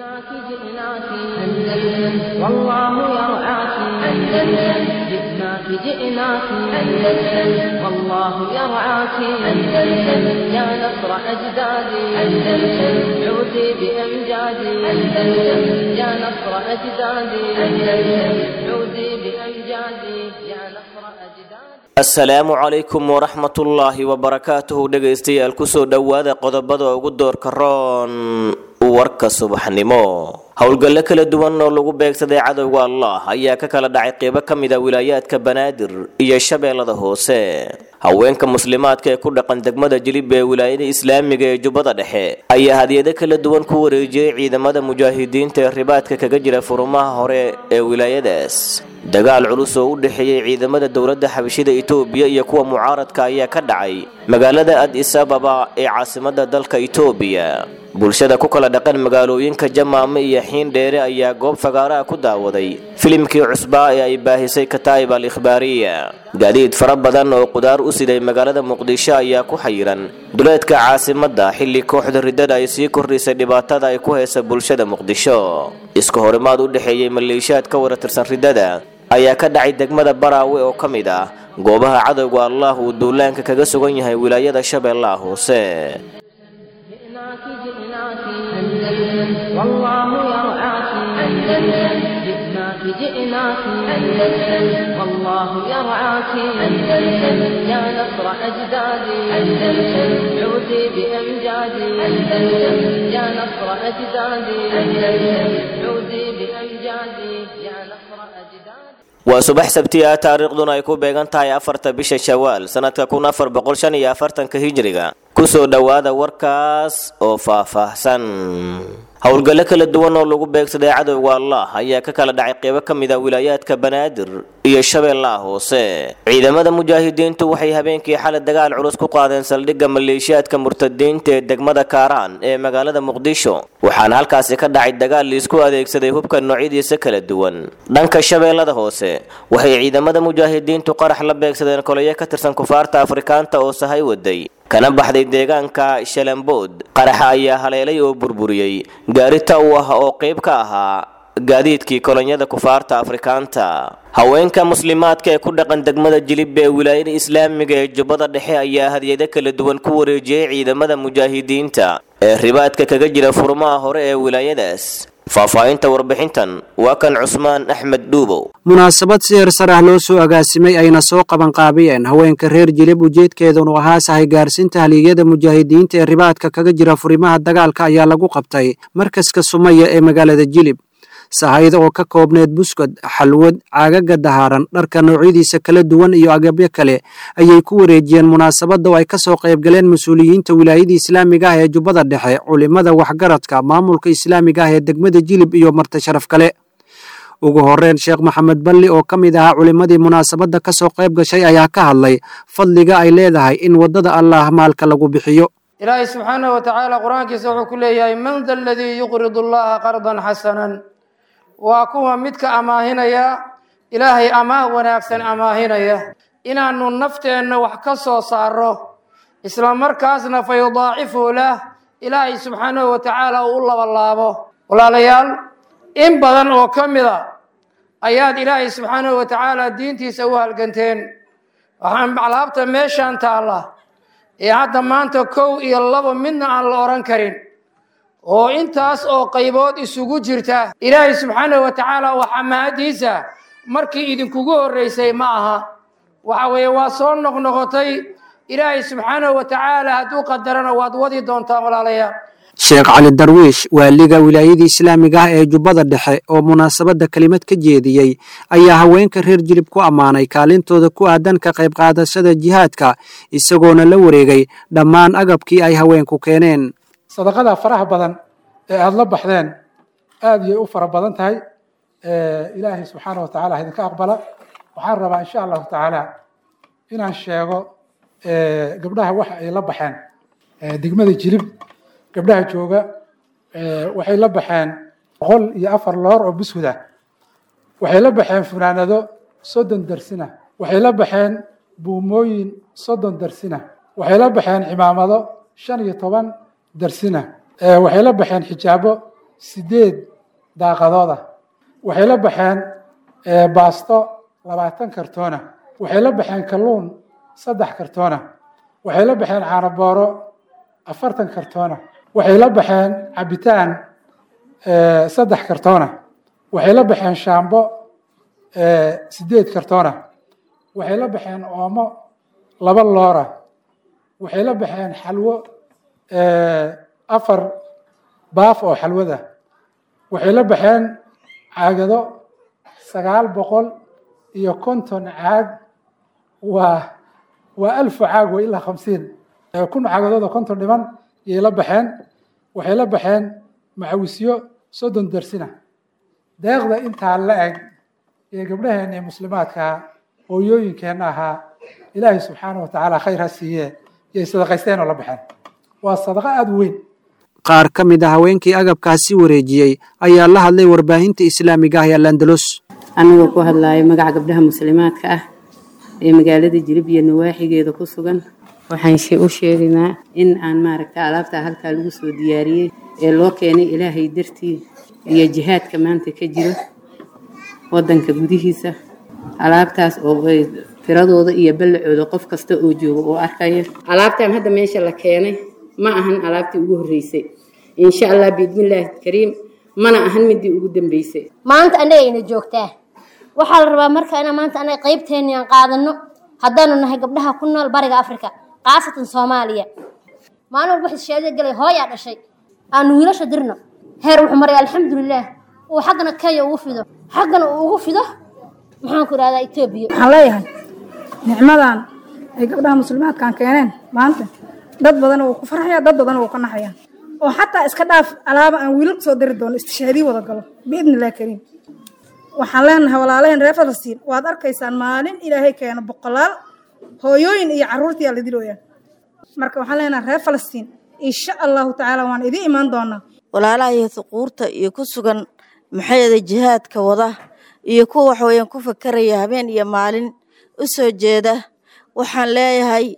جئناك جئناك أندلس والله يرعاك أندلس جئناك جئناك أندلس والله يرعاك أندلس يا نصر أجدادي أندلس عودي بأمجادي أندلس يا نصر أجدادي أندلس عودي بأمجادي يا نصر أجدادي asalaamu calaykum waraxmatullaahi wabarakaatuhu dhegaystayaal kusoo dhowaada qodobada ugu doorka roon warka subaxnimo howlgallo kala duwan oo lagu beegsaday cadowga allah ayaa ka kala dhacay qeybo ka mid a wilaayaadka banaadir iyo shabeellada hoose haweenka muslimaadka ee ku dhaqan degmada jilib ee wilaayada islaamiga ee jubbada dhexe ayaa hadiyado kala duwan ku wareejiyey ciidamada mujaahidiinta ee ribaadka kaga jira furumaha hore ee wilaayadaas dagaal culus oo u dhexeeyey ciidamada dowladda xabashida itoobiya iyo kuwa mucaaradka ayaa ka dhacay magaalada adis ababa ee caasimada dalka itoobiya bulshada ku kala dhaqan magaalooyinka jamaame iyo xiin dheere ayaa goob fagaaraha ku daawaday filimkii cusbaa ee ay baahisay kataa'ib al ikhbaariya gaadiid fara badan oo qudaar u siday magaalada muqdisho ayaa ku xayiran duleedka caasimadda xilli kooxda riddada ay sii kordhisay dhibaatada ay ku haysa bulshada muqdisho iska horimaad u dhexeeyey maleeshiyaad ka waratirsan riddada ayaa ka dhacay degmada baraawe oo ka mid ah goobaha cadowga allah uu duulaanka kaga sugan yahay wilaayada shabeellaha hoose جئناك جئناك أندلس والله يرعاك أندلس جئناك جئناك أندلس والله يرعاك أندلس يا نصر أجدادي أندلس عودي بأمجادي أندلس يا نصر أجدادي أندلس عودي بأمجادي يا نصر أجدادي waa subax sabti ah taariikhduna ay ku beegan tahay afarta bisha shawaal sanadka kun afar boqol shan iyo afartanka hijriga kusoo dhowaada warkaas oo faahfaahsan howlgallo kala duwan oo lagu beegsaday cadowga allah ayaa ka kala dhacay qeybo ka mid a wilaayaadka banaadir iyo shabeellaha hoose ciidamada mujaahidiintu waxay habeenkii xalay dagaal culus ku qaadeen saldhigga maleeshiyaadka murtadiinta ee degmada kaaraan ee magaalada muqdisho waxaana halkaasi ka dhacay dagaal liisku adeegsaday hubka noocyadiisa kala duwan dhanka shabeellada hoose waxay ciidamada mujaahidiintu qarax la beegsadeen kolayo ka tirsan kufaarta afrikaanta oo sahay waday kana baxday deegaanka shalambood qaraxa ayaa haleelay oo burburiyey gaarita u ah oo qayb ka ahaa gaadiidkii kolonyada kufaarta afrikaanta haweenka muslimaadka ee ku dhaqan degmada jilib ee wilaayada islaamiga ee jubbada dhexe ayaa hadiyado kala duwan ku wareejiyey ciidamada mujaahidiinta ee ribaadka kaga jira furmaha hore ee wilaayadaas faahfaahinta warbixintan waa kan cusmaan axmed dhuubow munaasabad si hersar ah loo soo agaasimay ayna soo qabanqaabiyeen haweenka reer jilib ujeedkeedunu ahaa sahay gaarsiinta haliyada mujaahidiinta ee ribaadka kaga jira furimaha dagaalka ayaa lagu qabtay markaska sumaya ee magaalada jilib sahayda oo ka koobneed buskad xalwad caagaga dahaaran dharka noocyadiisa kala duwan iyo agabyo kale ayay ku wareejiyeen munaasabadda oo ay ka soo qaybgaleen mas-uuliyiinta wilaayada islaamiga ah ee jubbada dhexe culimada waxgaradka maamulka islaamiga ah ee degmada jilib iyo marti sharaf kale ugu horeyn sheekh maxamed balli oo ka mid ahaa culimmadii munaasabadda ka soo qayb gashay ayaa ka hadlay fadliga ay leedahay in waddada allah maalka lagu bixiyo ilaahay subxaanahu wa tacaala qur-aankiisa wuxuu ku leeyahay man da aladii yuqridu allaha qardan xasanan waa kuwa midka amaahinaya ilaahay amaah wanaagsan amaahinaya inaannu nafteenna wax ka soo saarro isla markaasna fa yudaacifu lah ilaahay subxaanahu wa tacaala uu u labalaabo walaalayaal in badan oo ka mid a ayaad ilaahay subxaanahu wa tacaala diintiisa u halganteen waxaan alaabta meeshaan taalla ee hadda maanta kow iyo labo midna aan la odhan karin oo intaas oo qaybood isugu jirta ilaahay subxaanahu wa tacaala waxaa mahadiisa markii idinkugu horreysay ma aha waxa weeye waa soo noqnoqotay ilaahay subxaanahu wa tacaala hadduu qadarana waad wadi doontaan walaalayaal sheekh cali darwiish waaliga wilaayadii islaamiga ah ee jubbada dhexe oo munaasabadda kelimad ka jeediyey ayaa haweenka reer jilib ku ammaanay kaalintooda ku aadan ka qayb qaadashada jihaadka isagoona la wareegay dhammaan agabkii ay haweenku keeneen sadaqada faraha badan ee aada la baxdeen aada yay u fara badan tahay ilaahay subxaana wa tacala idinka aqbala waxaan rabaa insha allahu tacaala inaan sheego gabdhaha waxa ay la baxeen degmada jilib gabdhaha jooga waxay la baxeen boqol iyo afar loor oo bushuda waxay la baxeen funaanado soddon darsina waxay la baxeen buumooyin soddon darsina waxay la baxeen cimaamado shan iyo toban darsina waxay la baxeen xijaabo sideed daaqadooda waxay la baxeen baasto labaatan kartoona waxay la baxeen kalluun saddex kartoona waxay la baxeen caanabooro afartan kartoona waxay la baxeen cabitaan saddex kartoona waxay la baxeen shaambo sideed kartoona waxay la baxeen oomo laba loora waxay la baxeen xalwo afar baaf oo xalwada waxay la baxeen caagado sagaal boqol iyo konton caag waa waa alfu caag wa ilaa khamsiin kun caagadood oo konton dhiman yay la baxeen waxay la baxeen macawisyo soddon darsina deeqda intaa la eg ee gabdhaheenna ee muslimaadkaa hooyooyinkeenna ahaa ilaahay subxaana wa tacaala khayr ha siiye yay sadaqaysteen oo la baxeen waa sadaqo aada u weyn qaar ka mid a haweenkii agabkaasi wareejiyey ayaa la hadlay warbaahinta islaamiga ah ee alandalos anagoo ku hadlaayo magaca gabdhaha muslimaadka ah ee magaalada jilib iyo nawaaxigeeda ku sugan waxaan u sheegaynaa in aan maaragta alaabtaa halkaa lagu soo diyaariyey ee loo keenay ilaahay dartii iyo jihaadka maanta ka jiro waddanka gudihiisa alaabtaas oo ay tiradooda iyo ballacooda qof kasta oo jooga oo arkaya alaabtan hadda meesha la keenay ma ahan alaabtii ugu horreysay insha allah biidnillaahi kariim mana ahan midii ugu dambeysay maanta annagayna joogtaa waxaa la rabaa marka inaan maanta anaga qaybteenni aan qaadano haddaanu nahay gabdhaha ku nool bariga afrika khaasatan soomaaliya maalin walba xishaadada galay hooyaa dhashay aanu wiilasha dirno heer wuxuu maray alxamdulilaah uu xaggana kenya ugu fido xaggana uu ugu fido maxaan ku idhahdaa etoobiya waxaan leeyahay nicmadan ay gabdhaha muslimaadkaan keeneen maanta dad badan wuu ku farxaya dad badan wuu ka naxaya oo xataa iska dhaaf alaaba aan wiilal kusoo diri doono istishaadii wada galo biidni illahi kariim waxaan leenahay walaalaheen reer falastiin waad arkaysaan maalin ilaahay keeno boqolaal hooyooyin iyo carruurtiyaa la dilooyaa marka waxaan leenahay reer falastiin insha allahu tacaala waan idiin imaan doonaa walaalaha iyo huquurta iyo ku sugan maxayada jihaadka wada iyo kuwa waxweeyaan ku fakaraya habeen iyo maalin u soo jeeda waxaan leeyahay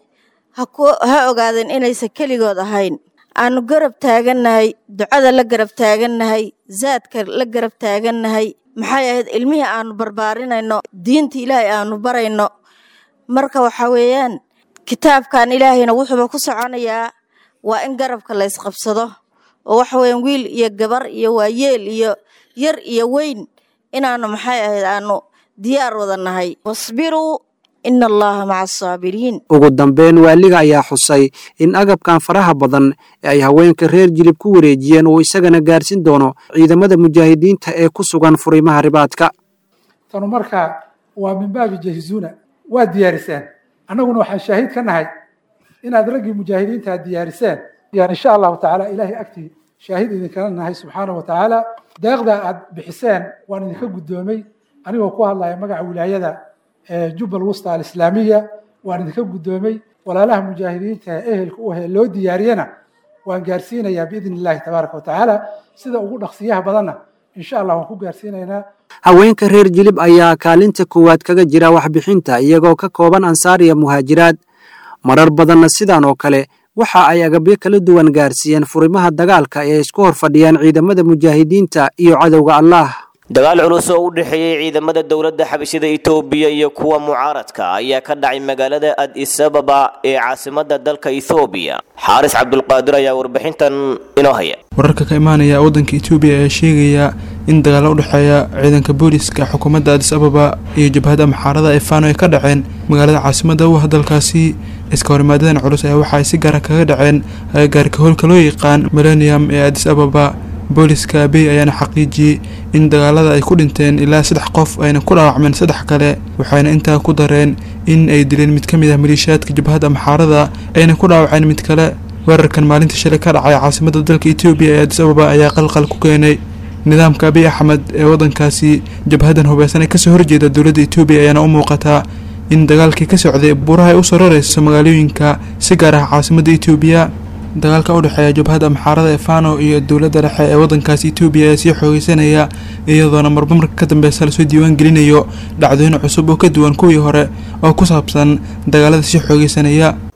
ha ogaadeen inaysan keligood ahayn aanu garab taagannahay ducada la garab taagannahay zaadka la garab taagannahay maxay ahayd ilmihii aanu barbaarinayno diinta ilaahay aanu barayno marka waxa weeyaan kitaabkan ilaahayna wuxuuba ku soconayaa waa in garabka la ysqabsado oo waxa weeyaan wiil iyo gabar iyo waayeel iyo yar iyo weyn inaanu maxay ahayd aanu diyaar wada nahay wasbiruu ina allaha maca asaabiriin ugu dambeyn waaliga ayaa xusay in agabkan faraha badan ee ay haweenka reer jilib ku wareejiyeen uu isagana gaarsin doono ciidamada mujaahidiinta ee ku sugan furimaha ribaadka tanu marka waa min baabi jahizuuna waa diyaariseen annaguna waxaan shaahid ka nahay inaad raggii mujaahidiinta aad diyaariseen yaan insha allahu tacaala ilaahay agtii shaahid idinkala nahay subxaana wa tacaala deeqda aad bixiseen waan idinka guddoomay anigoo ku hadlaya magaca wilaayada jubbal wusta alislaamiya waan idinka guddoomay walaalaha mujaahidiinta ee ehelka u ahee loo diyaariyana waan gaarsiinayaa biidni illahi tabaaraka wa tacaala sida ugu dhaqsiyaha badanna insha allah waan ku gaarsiinaynaa haweenka reer jilib ayaa kaalinta koowaad kaga jira waxbixinta iyagoo ka kooban ansaar iyo muhaajiraad marar badanna sidan oo kale waxa ay agabyo kala duwan gaarsiiyeen furimaha dagaalka ee isku hor fadhiyaan ciidamada mujaahidiinta iyo cadowga allah dagaal culus oo u dhexeeyey ciidamada dowladda xabashida itoobiya iyo kuwa mucaaradka ayaa ka dhacay magaalada adis ababa ee caasimadda dalka ethoobiya xaaris cabdulqaadir ayaa warbixintan inoo haya wararka ka imaanaya waddanka etoobiya ayaa sheegaya in dagaalo u dhexeeya ciidanka booliska xukuumadda adis ababa iyo jabhadda maxaarada ee faano ay ka dhaceen magaalada caasimadda u ah dalkaasi iska horimaadadan culus ayaa waxa ay si gaara kaga dhaceen agagaarka howlka loo yaqaan millennium ee adis ababa booliska abey ayaana xaqiijiyey in dagaalada ay ku dhinteen ilaa saddex qof ayna ku dhaawacmeen saddex kale waxayna intaa ku dareen in ay dileen mid ka mid ah maliishaadka jabhadda maxaarada ayna ku dhaawaceen mid kale weerarkan maalintii shalay ka dhacay caasimada dalka etoobiya ee adis ababa ayaa qalqal ku keenay nidaamka abiy axmed ee waddankaasi jabhadan hubeysan ee kasoo horjeeda dowladda etoobiya ayaana u muuqataa in dagaalkii ka socday buuraha ay usoo rareyso magaalooyinka si gaar ah caasimadda etoobiya dagaalka u dhexeeya jabhadda maxaarada ee fano iyo dowladda dhexe ee waddankaasi etoobiya ayaa sii xoogeysanaya iyadoona marba marka ka dambeysa lasoo diiwaan gelinayo dhacdooyin cusub oo ka duwan kuwii hore oo ku saabsan dagaalada sii xoogeysanaya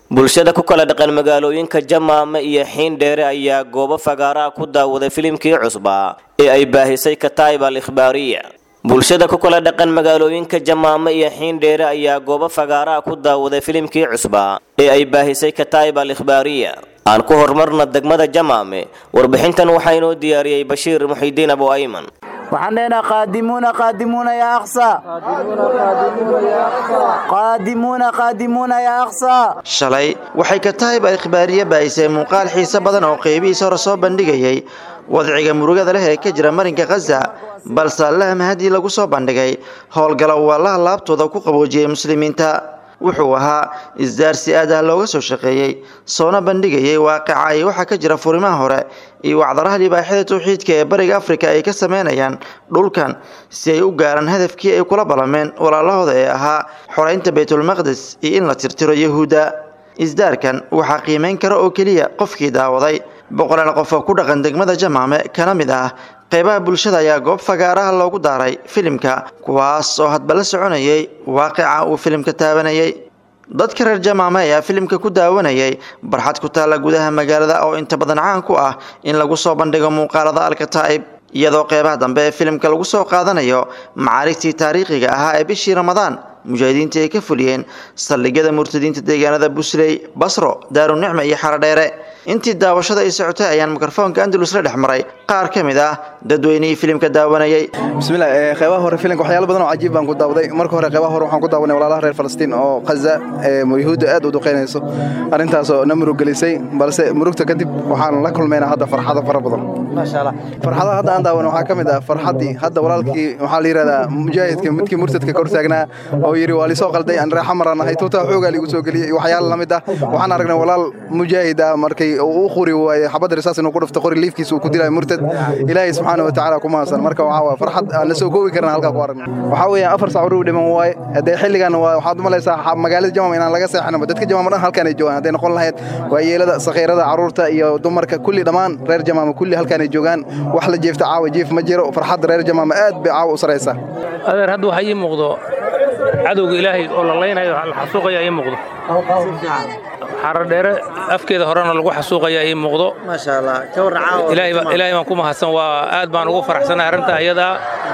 bulshada ku kala dhaqan magaalooyinka jamaame iyo xiindheere ayaa goobo fagaaraha ku daawaday filimkii cusbaa ee ay baahisay kataib al ikhbaariya bulshada ku kala dhaqan magaalooyinka jamaame iyo xiindheere ayaa goobo fagaaraha ku daawaday filimkii cusbaa ee ay baahisay kataib al ikhbaariya aan ku horumarna degmada jamaame warbixintan waxaa inoo diyaariyey bashiir muxidiin abu ayman waxaan leenahay qaadimuuna qaadimuuna yaa aqsa qaadimuuna qaadimuuna yaa aqsa shalay waxay kataib al ikhbaariye baahisay muuqaal xiise badan oo qeybihiisa hore soo bandhigayay wadciga murugada leh ee ka jira marinka khaza balse allaha mahadii lagu soo bandhigay howlgala uu allaha laabtooda ku qaboojiyey muslimiinta wuxuu ahaa isdaarsi aad ah looga soo shaqeeyey soona bandhigayay waaqica iyo waxaa ka jira furimaha hore iyo wacdaraha libaaxyada tawxiidka ee bariga afrika ay ka sameynayaan dhulkan si ay u gaaraan hadafkii ay kula ballameen walaalahooda ee ahaa xoreynta baytulmaqdes iyo in la tirtiro yahuudda isdaarkan waxaa qiimeyn kara oo keliya qofkii daawaday boqolaal qof oo ku dhaqan degmada jamaame kana mid ah qeybaha bulshada ayaa goob fagaaraha loogu daaray filimka kuwaas oo hadba la soconayay waaqica uu filimka taabanayay dadka reer jamaame ayaa filimka ku daawanayay barxad ku taalla gudaha magaalada oo inta badan caan ku ah in lagu soo bandhigo muuqaalada alkataa'ib iyadoo qeybaha dambe ee filimka lagu soo qaadanayo macaarigtii taariikhiga ahaa ee bishii ramadaan mujaahidiinta ay ka fuliyeen saldhigyada murtadiinta deegaanada busley basro daarunicma iyo xarodheere intii daawashada ay socotay ayaan mikrofoonka andalus la dhex maray qaar ka mid ah dadweynihii filimka daawanayay bismillah qeybaha hore filimka waxyaalo badan oo cajiib baan ku daawaday marka hore qeybaha hore waxaan ku daawanay walaalaha reer falastiin oo khaza ee yuhuudda aad u duqeynayso arrintaasoo na murug gelisay balse murugta kadib waxaan la kulmaynaa hadda farxado fara badan farxadaha hadda aan daawanay waxaa ka mid ah farxaddii hadda walaalkii waxaa la yidhahdaa mujaahidka midkii murtadka ka hortaagnaa oo yidhi waa lisoo qalday aan reexa maraan ahay tuutaa xoogaa liigu soo geliyey waxyaala la mid ah waxaan aragnay walaal mujaahid ah markay uu u quri waaye xabadda risaas inuu ku dhufto qori liifkiisa uu ku dilaayo murtad ilaahay subxaana wa tacaala ku mahadsan marka waxaa waa farxad aan la soo koobi karna halkaa ku aragnay waxaa weeyaan afar sac uruu dhiman waaye haddee xilligan waa waxaad u malaysaa magaalada jamam inaan laga seexanaba dadka jamam dhan halkaan ay joogaan hadday noqon lahayd waa yeelada sakhiirada carruurta iyo dumarka kulli dhammaan reer jamaama kulli halkaan ay joogaan wax la jeefta caawa jiif ma jiro farxadda reer jamaama aad bay caawa u saraysaa adeer hadda waxaa ii muuqdo cadowga ilaahay oo la laynayo la xasuuqaya ii muuqdo xaradheere afkeeda horena lagu xasuuqaya ii muuqdo ilaahay baan ku mahadsan waa aad baan ugu faraxsanay arrinta ayadaa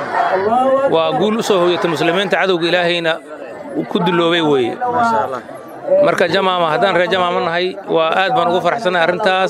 waa guul u soo hoyatay muslimiinta cadowga ilaahayna ku duloobay weeye marka jamaama haddaan reer jamaama nahay waa aad baan ugu faraxsanay arrintaas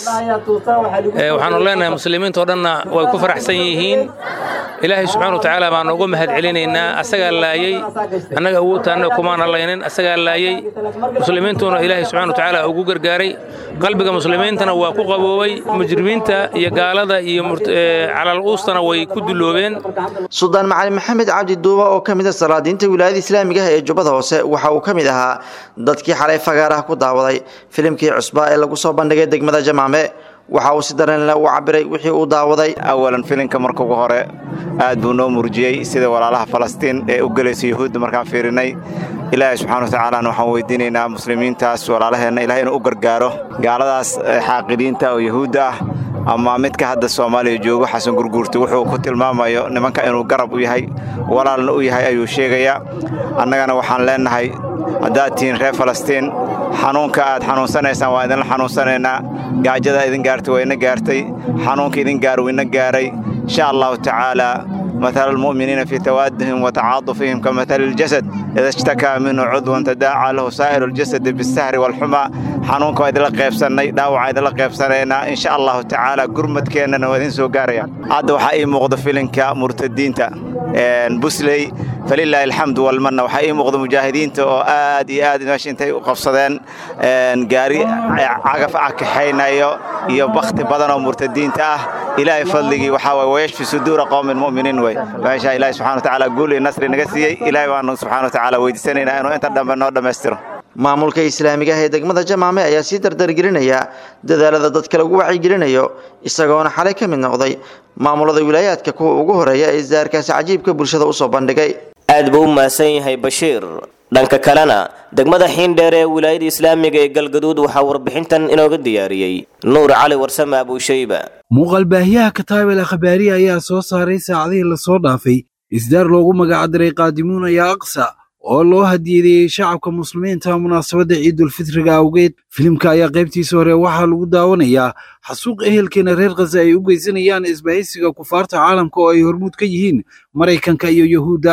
waxaanu leenahay muslimiinta oo dhanna way ku faraxsan yihiin ilaahay subxaana watacaala baan uga mahad celinaynaa asagaa laayey annaga awoodtaanna kumaana laynin asagaa laayey muslimiintuna ilaahay subxana watacaala ugu gargaaray qalbiga muslimiintana waa ku qaboobay mujrimiinta iyo gaalada iyo calal uustana way ku duloobeen suldaan macalin maxamed cabdi duuba oo ka mid a salaadiinta wilaayada islaamiga ah ee jubbada hoose waxa uu ka mid ahaa dadkii xalay fagaaraha ku daawaday filimkii cusbaa ee lagu soo bandhigay degmada jamaame waxa uu si dareenle u cabiray wixii uu daawaday awalan filimka marka ugu hore aad buu noo murjiyey sida walaalaha falastiin ee u gelaysa yuhuudda markaan fiirinay ilaahay subxana watacaalana waxaan weydiinaynaa muslimiintaas walaalaheenna ilahay inuu u gargaaro gaaladaas xaaqidiinta oo yuhuudda ah ama midka hadda soomaaliya joogo xasan gurguurti wuxuu ku tilmaamayo nimanka inuu garab u yahay walaalna u yahay ayuu sheegayaa annagana waxaan leennahay haddaad tihiin reer falastiin xanuunka aad xanuunsanaysaan waa idinla xanuunsanaynaa gaajada idin gaartay waa ina gaartay xanuunka idin gaar wuu ina gaaray insha allahu tacaala مثل المؤمنين في توادهم وتعاطفهم كمثل الجسد إذا اشتكى منه عضو تداعى له سائر الجسد بالسهر والحمى حنونك وإذا لقيب سنة داوع إذا لقيب سنة إن شاء الله تعالى قرمت كينا وإذن سوقاريا عاد وحقي مغض فيلنك مرتدين تا بسلي فلله الحمد والمنة وحقي مغض مجاهدين تا آد آد ماشي انتي وقفصدين قاري عقف عكحينا يو يو بخت بدن ومرتدين تا إلهي فضلي وحاوي ويشفي صدور قوم المؤمنين wey meesha ilaahay subxana watacaala guul iyo nasri naga siiyey ilaahay baanu subxana watacaala weydiisanaynaa inuu inta dhambe noo dhammaystiro maamulka islaamiga ah ee degmada jamaame ayaa sii dardargelinaya dadaalada dadka lagu wacyigelinayo isagoona xalay ka mid noqday maamulada wilaayaadka kuwa ugu horeeya ee isdaarkaasi cajiibka bulshada usoo bandhigay aad buu u mahadsan yahay bashiir dhanka kalena degmada xiindheer ee wilaayada islaamiga ee galgaduud waxaa warbixintan inooga diyaariyey nuur cali warsame abuushayba muuqaalbaahiyaha kataabel akhbaariya ayaa soo saaray saacadihii lasoo dhaafay isdaar loogu magacdiray qaadimuuna yaa aqsa oo loo hadiyadeeyey shacabka muslimiinta munaasabadda ciidulfitriga awgeed filimka ayaa qaybtiisa hore waxaa lagu daawanayaa xasuuq ehelkeena reer khaza ay u geysanayaan isbahaysiga kufaarta caalamka oo ay hormuud ka yihiin maraykanka iyo yuhuudda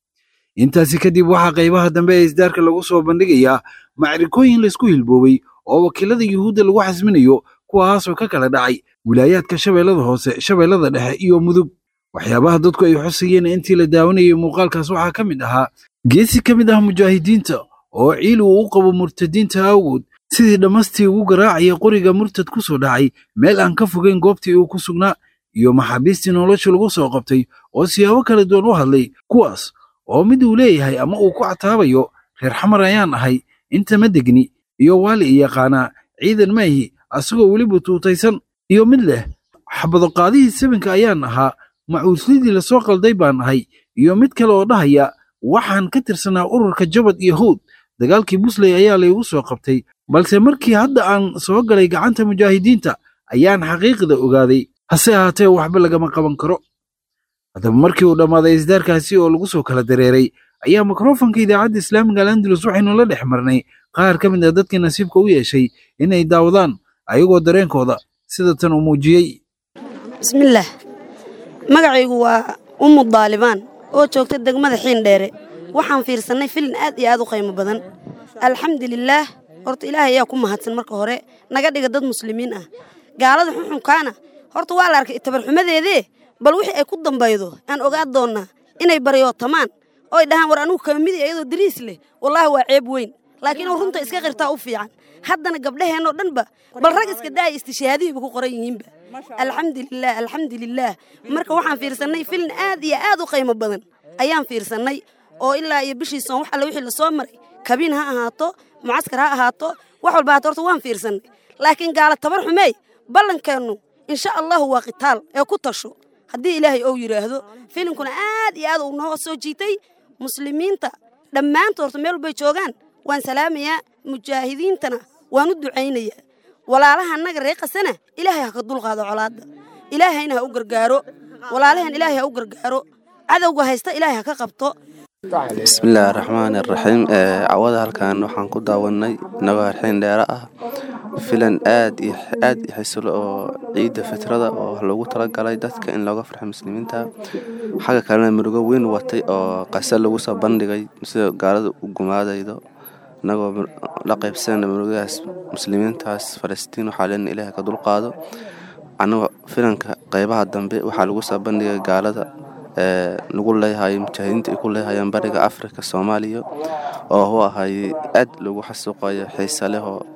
intaasi kadib waxaa qaybaha dambe ee isdaarka lagu soo bandhigayaa macrikooyin laysku hilboobay oo wakiilada yuhuudda lagu xasminayo kuwaasoo ka kala dhacay wilaayaadka shabeellada hoose shabeellada dhexe iyo mudug waxyaabaha dadku ay xusayeen intii la daawanayay muuqaalkaas waxaa ka mid ahaa geesi ka mid ah mujaahidiinta oo ciil uu u qabo murtadiinta awgood sidii dhammastii ugu garaacaya qoriga murtad ku soo dhacay meel aan ka fogeyn goobtii uu ku sugnaa iyo maxaabiistii nolosha lagu soo qabtay oo siyaabo kala duwan u hadlay kuwaas oo mid uu leeyahay ama uu ku cataabayo reer xamar ayaan ahay inta ma degni iyo waali i yaqaanaa ciidan maahi asagoo weliba tuutaysan iyo mid leh xabadoqaadihii sabinka ayaan ahaa macuuslidii lasoo qalday baan ahay iyo mid kale oo dhahaya waxaan ka tirsanaa ururka jabad iyo howd dagaalkii busley ayaa laygu soo qabtay balse markii hadda aan soo galay gacanta mujaahidiinta ayaan xaqiiqda ogaaday hase ahaatee waxba lagama qaban karo haddaba markii uu dhammaaday isdaarkaasi oo lagu soo kala dareeray ayaa mikrofonka idaacadda islaamiga al andalus waxaynu la dhex marnay qaar ka mid ah dadkii nasiibka u yeeshay inay daawadaan ayagoo dareenkooda sida tan uu muujiyey bismillaah magacaygu waa ummu daalibaan oo joogta degmada xiindheere waxaan fiirsannay filin aad iyo aad u qiimo badan alxamdulilaah horta ilaahay ayaa ku mahadsan marka hore naga dhiga dad muslimiin ah gaalada xunxunkaana horta waa la arkay tabarxumadeedee bal wixii ay ku dambaydo aan ogaa doonnaa inay baryootamaan oo ay dhahaan war anugu kama midi iyadoo dariis leh wallaahi waa ceeb weyn laakiin oo runta iska qirtaa u fiican haddana gabdhaheennoo dhanba bal rag iska daaya istishaadihiiba ku qoran yihiinba alxamdulilah alxamdulilaah marka waxaan fiirsannay filin aad iyo aad u qiimo badan ayaan fiirsannay oo ilaa iyo bishiisoon wax alle wixii lasoo maray kabiin ha ahaato mucaskar ha ahaato wax walba haato horta waan fiirsannay laakiin gaala tabar xumeey ballankeennu insha allahu waa qitaal ee ku tasho haddii ilaahay ou yidhaahdo filinkuna aad iyo aad uu noo soo jiitay muslimiinta dhammaantood horta meel walbay joogaan waan salaamayaa mujaahidiintana waan u ducaynayaa walaalaha annaga reeqasana ilaahay ha ka dulqaado colaadda ilaahayna ha u gargaaro walaalahan ilaahay ha u gargaaro cadowga haysta ilaahay ha ka qabto bismillaahi raxmaani raxiim cawada halkan waxaan ku daawanay inagoo harxiin dheere ah filan aad iyo aad i xisilo oo ciidda fitrada oo loogu talagalay dadka in looga farxo muslimiinta xagga kalena murugo weyn watay oo qase lagu soo bandhigay sida gaalada u gumaadaydo inagoo la qaybsanayna murugadaas muslimiintaas falastiin waxaa leena ilaahay ka dulqaado anagoo filanka qaybaha dambe waxaa lagu soo bandhigay gaalada lagu leeyahay mujaahidiinta ay ku leehayaan bariga afrika soomaaliya oo u ahay aad lagu xasuuqayo xiise leh oo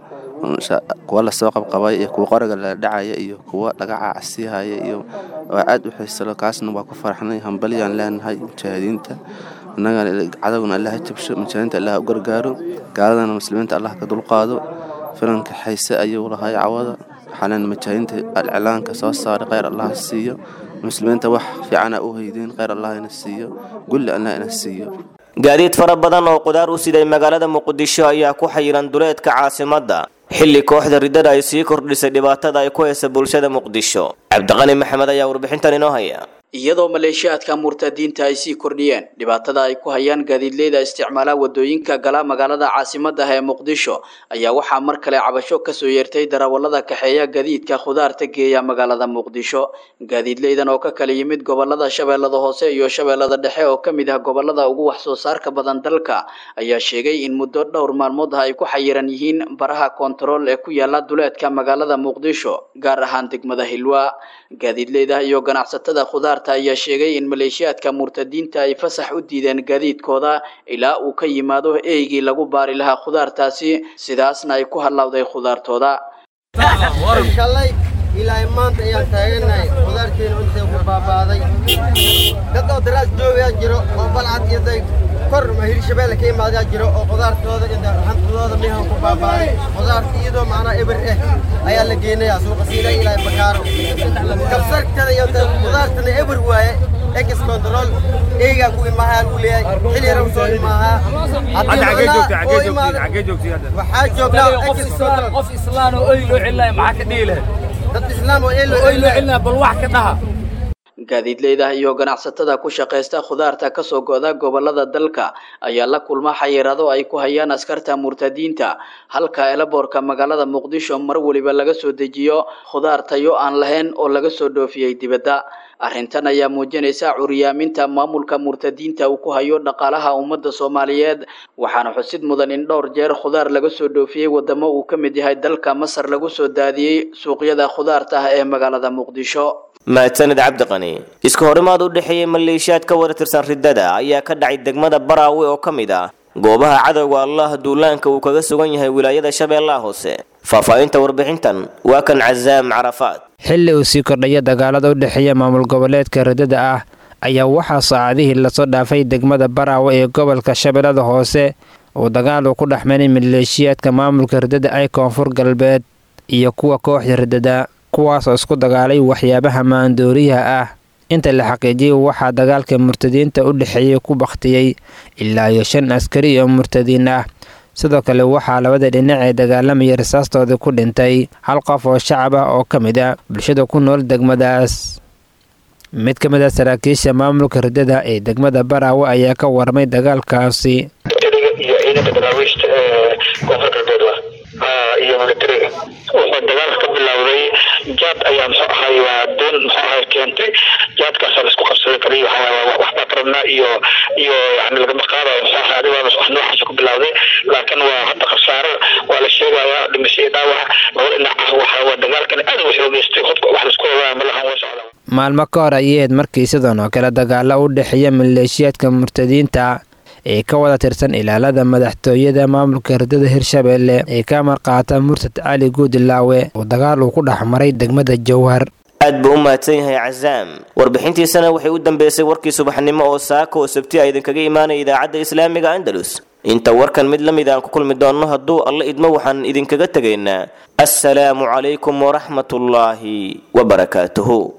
kuwa lasoo qabqabay iyo kuwa qoriga la dhacaya iyo kuwa laga cacsihaya iyo waa aad u xiisalo kaasna waa ku faraxnay hambalyaan leenahay mujaahidiinta innagana cadowgana allah ha jabsho mujaahidiinta allah u gargaaro gaaladana muslimiinta allah ka dulqaado filanka xiise ayuu lahay cawada waxaa mujaahidiinta alclaanka soo saaray kheyr allah siiyo muslimiinta wax fiicana u haydeen kheyr allah ina siiyo gulli allah ina siiyo gaadiid fara badan oo qudaar u siday magaalada muqdisho ayaa ku xayiran duleedka caasimadda xilli kooxda riddada ay sii kordhisay dhibaatada ay ku haysa bulshada muqdisho cabdiqani maxamed ayaa warbixintan inoo haya iyadoo maleeshiyaadka murtadiinta ay sii kordhiyeen dhibaatada ay ku hayaan gaadiidleyda isticmaala wadooyinka gala magaalada caasimadda ee muqdisho ayaa waxaa mar kale cabasho kasoo yeertay darawallada kaxeeya gadiidka khudaarta geeya magaalada muqdisho gaadiidleydan oo ka kala yimid gobolada shabeellada hoose iyo shabeellada dhexe oo ka mid ah gobolada ugu wax soo saarka badan dalka ayaa sheegay in muddo dhowr maalmood ah ay ku xayiran yihiin baraha koontarool ee ku yaala duleedka magaalada muqdisho gaar ahaan degmada hilwa gaadiidleyda iyo ganacsatada khudaar ayaa sheegay in maleeshiyaadka murtadiinta ay fasax u diideen gaadiidkooda ilaa uu ka yimaado eeygii lagu baari lahaa khudaartaasi sidaasna ay ku hallawday khudaartooda shalay ilaa maanta ayaan taaganahay khudaarteena intay ku baabaaday dad oo daraas joogayaa jiro oo balcad iyo day kor hirshabeelle ka imaadaa jiro oo khudaartooda iyo hantidooda meehan ku baabaaday khudaarta iyadoo macnaa eber eh ayaa la geenayaa suuqa siila ilaa bakaaro kabsartada iyo khudaartana eber waaye ex control eegaa ku imaahaa lagu leeyahay xilli yara soo imaahaa waxaa joognaa qof islaan oo oy loo celinaya maxaa ka dhihi lahayd dad islaam oo oy loo celinaya bal wax ka dhaha gaadiidleyda iyo ganacsatada ku shaqaysta khudaarta kasoo go'da gobolada dalka ayaa la kulma xayiraado ay ku hayaan askarta murtadiinta halka elaboorka magaalada muqdisho mar weliba laga soo dejiyo khudaar tayo aan lahayn oo laga soo dhoofiyey dibadda arrintan ayaa muujinaysa curyaaminta maamulka murtadiinta uu ku hayo dhaqaalaha ummadda soomaaliyeed waxaana xusid mudan in dhowr jeer khudaar laga soo dhoofiyey wadamo uu ka mid yahay dalka masar lagu soo daadiyey suuqyada khudaarta ah ee magaalada muqdisho mahadsanid cabdiqani iska horimaad u dhexeeyey maleeshiyaad ka wada tirsan riddada ayaa ka dhacay degmada baraawe oo ka mid ah goobaha cadowga allah duulaanka uu kaga sugan yahay wilaayada shabeellaha hoose faahfaahinta warbixintan waa kan casaam carafaad xilli uu sii kordhaya dagaalada u dhexeeya maamul goboleedka riddada ah ayaa waxaa saacadihii lasoo dhaafay degmada baraawe ee gobolka shabeellada hoose uu dagaal uu ku dhex maray maleeshiyaadka maamulka riddada ay koonfur galbeed iyo kuwa kooxda riddada kuwaasoo isku dagaalay waxyaabaha maandooriyaha ah inta la xaqiijiyay waxaa dagaalka murtadiinta u dhexeeyey ku bakhtiyey ilaa iyo shan askari oo murtadiin ah sidoo kale waxaa labada dhinac ee dagaalamaya rasaastoodii ku dhintay hal qof oo shacab ah oo ka mid a bulshada ku nool degmadaas mid ka mid a saraakiisha maamulka riddada ee degmada baraawe ayaa ka warmay dagaalkaasi iyo ciidanka daraawiishta ee koonfur galbeed iyo militariga wuxuu dagaalka ka bilowday jaad ayaa muxuu ahay waa doon muxuu ahay keentay jaadkaasa laisku qabsaday kaliya waxbaa karabnaa iyo iyo yani lagama qaadayo muxuu ahay adiga wax noocaasa ku bilowday laakiin waa hadda khasaaro waa la sheegayaa dhimasho iyo dhaawac laba dhinac ah waxa waa dagaalkan aad u xoogeystay qofka wax laisku ogaa malahan waa socda maalmo ka hor ayay ahayd markii sidan oo kale dagaalo u dhexeeya maleeshiyaadka murtadiinta ee ka wada tirsan ilaalada madaxtooyada maamulka riddada hirshabeelle ee ka marqaata murtad cali guudilaawe oo dagaal uu ku dhex maray degmada jowhar aad buu u mahadsan yahay casaam warbixintiisana waxay u dambeysay warkii subaxnimo oo saaka oo sabti a idinkaga imaanaya idaacadda islaamiga andalus inta warkan mid la mid aan ku kulmi doonno hadduu alla idmo waxaan idinkaga tegaynaa assalaamu calaykum waraxmatullaahi wabarakaatuhu